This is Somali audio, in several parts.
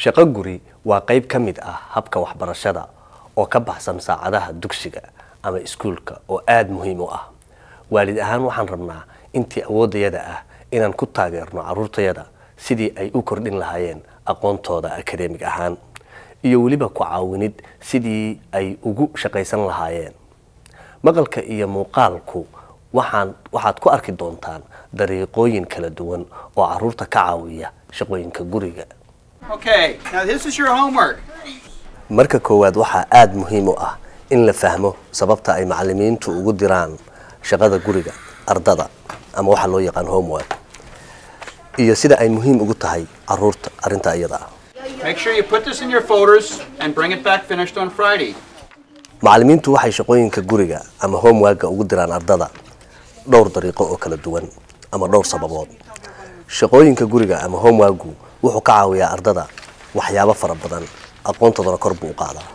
shaqo guri waa qayb ka mid ah habka waxbarashada oo ka baxsan saacadaha dugsiga ama iskuulka oo aada muhiim u ah waalid ahaan waxaan rabnaa intii awooddayada ah inaan ku taageerno carruurtayada sidii ay u kordhin lahaayeen aqoontooda akademig ahaan iyo weliba ku caawinid sidii ay ugu shaqaysan lahaayeen maqalka iyo muuqaalku waxaan waxaad ku arki doontaan dariiqooyin kala duwan oo carruurta ka caawiya shaqooyinka guriga Okay, now this is your homework. marka koowaad waxaa aada muhiim u ah in la fahmo sababta ay macalimiintu ugu diraan shaqada guriga ardada ama waxa loo yaqaan homework iyo sida ay muhiim ugu tahay caruurta arrinta iyada ah Make sure you put this in your folders and bring it back finished on Friday. macalimiintu waxay shaqooyinka guriga ama homeworka ugu diraan ardada dhowr dariiqo oo kala duwan ama dhowr sababood shaqooyinka guriga ama homeworku wuxuu ka caawiyaa ardada waxyaabo fara badan aqoontoodana kor buu u qaadaa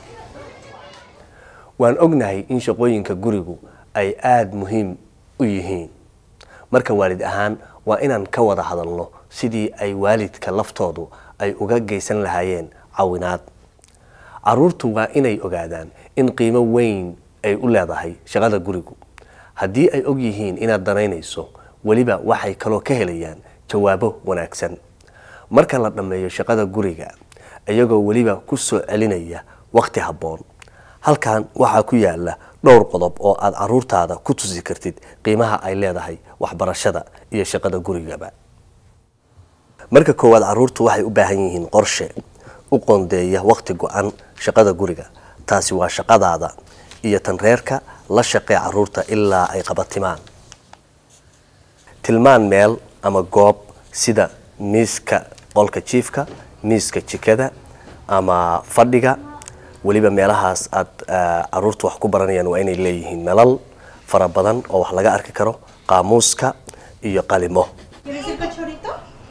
waan ognahay in shaqooyinka gurigu ay aada muhiim u yihiin marka waalid ahaan waa inaan ka wada hadalno sidii ay waalidka laftoodu ay uga geysan lahaayeen cawinaad caruurtu waa inay ogaadaan in qiimo weyn ay u leedahay shaqada gurigu haddii ay og yihiin inaad danaynayso weliba waxay kaloo ka helayaan jawaabo wanaagsan marka la dhammeeyo shaqada guriga iyagoo weliba ku soo celinaya wakhti habboon halkan waxaa ku yaala dhowr qodob oo aad caruurtaada ku tusi kartid qiimaha ay leedahay waxbarashada iyo shaqada gurigaba marka koowaad caruurtu waxay u baahan yihiin qorshe u qoondeeya wakhti go-an shaqada guriga taasi waa shaqadaada iyo tan reerka la shaqee caruurta ilaa ay qabatimaan tilmaan meel ama goob sida miiska qolka jiifka miiska jikada ama fadhiga weliba meelahaas aad caruurta wax ku baranayaan waa inay leeyihiin nalal fara badan oo wax laga arki karo qaamuuska iyo qalimo ¿Quieres el cachorrito?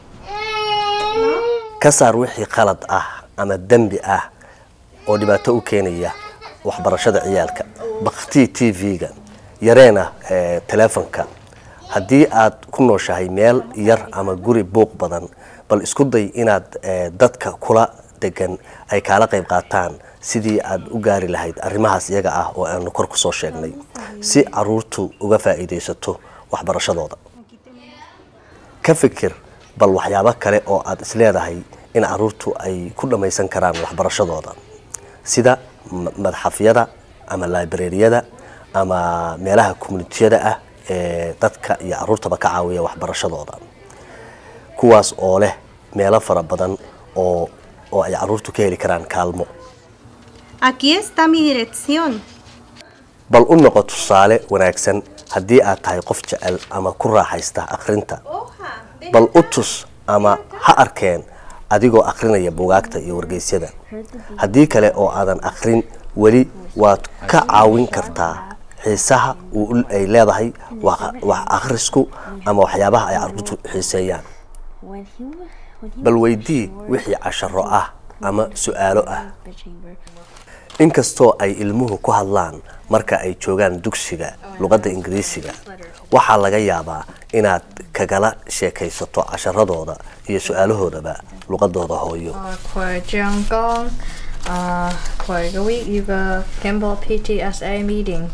ka saar wixii qalad ah ama dembi ah oo dhibaato u keenaya waxbarashada ciyaalka baktii t v-ga yareena telefonka haddii aad ku nooshahay meel yar ama guri buuq badan bal isku day inaad dadka kula degan ay kaala qayb qaataan sidii aad u gaari lahayd arrimahaas iyaga ah oo aanu kor ku soo sheegnay si caruurtu uga faa'iidaysato waxbarashadooda ka fikir bal waxyaabo kale oo aad isleedahay in caruurtu ay ku dhammaysan karaan waxbarashadooda sida madxafyada ama librariyada ama meelaha communitiyada ah ee dadka iyo caruurtaba ka caawiya waxbarashadooda kuwaas oo leh meelo fara badan oo oo ay caruurtu ka heli karaan kaalmo Aquí está mi dirección. bal u noqo tusaale wanaagsan haddii aad tahay qof jecel ama ku raaxaysta akhrinta bal u tus ama ha arkeen adigoo akhrinaya bugaagta iyo wargeysyada haddii kale oo aadan akhrin weli waad ka caawin kartaa xiisaha uu ay leedahay wax akhrisku ama waxyaabaha ay caruurtu xiiseeyaan bal weydii wixii casharo ah ama su-aalo ah inkastoo ay ilmuhu ku hadlaan marka ay joogaan dugsiga luqadda ingiriisiga waxaa laga yaabaa inaad kagala sheekaysato casharadooda iyo su-aalahoodaba luqadooda hooyo 佢醬缸啊，佢個 week 要個 Campbell PTSA meeting。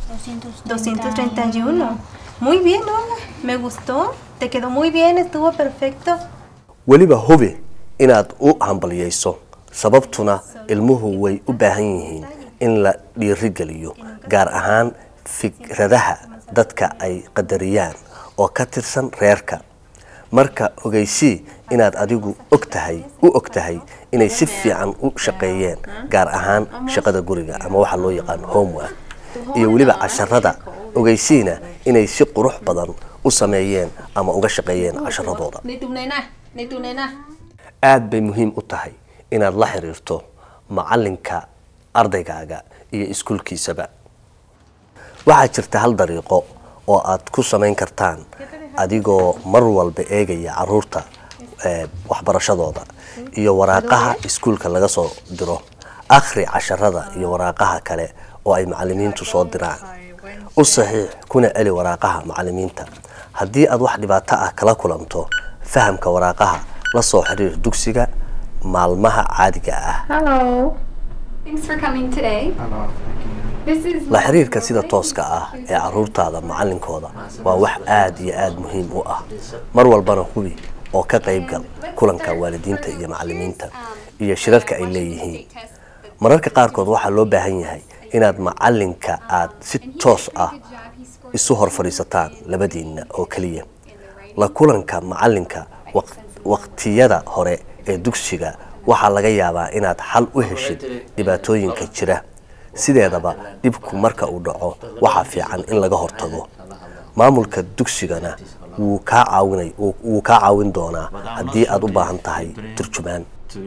231. Muy bien, Norma. Me gustó. Te quedó muy bien, estuvo perfecto. weliba hubi inaad u hambaliyeyso sababtuna ilmuhu way u baahan yihiin in la dhiirigeliyo gaar ahaan fikradaha dadka ay qadariyaan oo ka tirsan reerka marka ogeysii inaad adigu og tahay u og tahay inay si fiican u shaqeeyeen gaar ahaan shaqada guriga ama waxa loo yaqaan homework iyo weliba casharada ogeysiina inay si qurux badan u sameeyeen ama uga shaqeeyeen casharadooda Ni tu nena, ni tu nena. aad bay muhiim u tahay inaad la xiriirto macalinka ardaygaaga iyo iskuulkiisaba waxaa jirta hal dariiqo oo aad ku samayn kartaan adigoo mar walba eegaya caruurta waxbarashadooda iyo waraaqaha iskuulka laga soo diro akhri casharada iyo waraaqaha kale oo ay macalimiintu soo diraan u saxiix kuna celi waraaqaha macalimiinta haddii aad wax dhibaato ah kala kulanto fahamka waraaqaha la soo xiriir dugsiga maalmaha caadiga ah Hello. Thanks for coming today. This is la xiriirka sida tooska ah ee caruurtaada macalinkooda waa wax aada iyo aada muhiim u ah mar walbana hubi oo ka qaybgal kulanka waalidiinta iyo macalimiinta iyo shirarka ay leeyihiin mararka qaarkood waxaa loo baahan yahay inaad macalinka aad si toos ah isu hor fadhiisataan labadiinna oo keliya la kulanka macalinka waq- waqtiyada hore ee dugsiga waxaa laga yaabaa inaad xal u heshid dhibaatooyinka jira sideedaba dhibku marka uu dhaco waxaa fiican in laga hortago maamulka dugsigana wuu kaa caawinay wuu- wuu kaa caawin doonaa haddii aad u baahan tahay turjumaan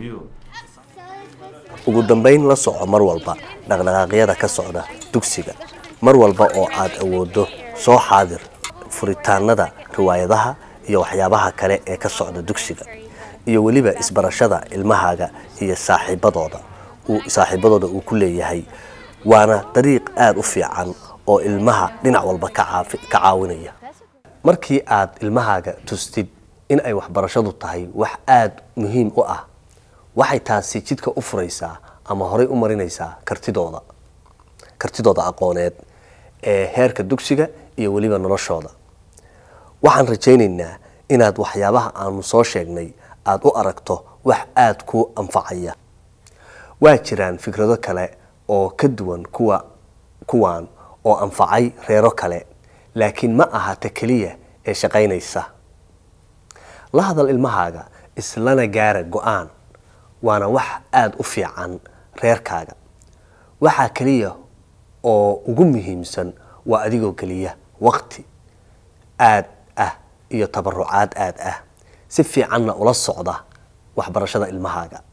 ugu dambayn la soco mar walba dhaqdhaqaaqyada ka socda dugsiga mar walba oo aad awoodo soo xaadir furitaanada riwaayadaha iyo waxyaabaha kale ee ka socda dugsiga iyo weliba isbarashada ilmahaaga iyo saaxiibadooda uu saaxiibadooda uu ku leeyahay waana dariiq aada u fiican oo ilmaha dhinac walba ka caafi- ka caawinaya markii aad ilmahaaga tustid in ay waxbarashadu tahay wax aada muhiim u ah waxay taasi jidka u furaysaa ama horay u marinaysaa kartidooda kartidooda aqooneed ee heerka dugsiga iyo weliba noloshooda waxaan rajaynaynaa inaad waxyaabaha aanu soo sheegnay aada u aragto wax aada kuu anfacaya waa jiraan fikrado kale oo ka duwan kuwa kuwaan oo anfacay reero kale laakiin ma aha ta keliya ee shaqaynaysa la hadal ilmahaaga islana gaara go-aan waana wax aada u fiican reerkaaga waxaa keliya oo ugu muhiimsan waa adigoo geliya waqti aad ah iyo tabarucaad aad ah si fiicanna ula socda waxbarashada ilmahaaga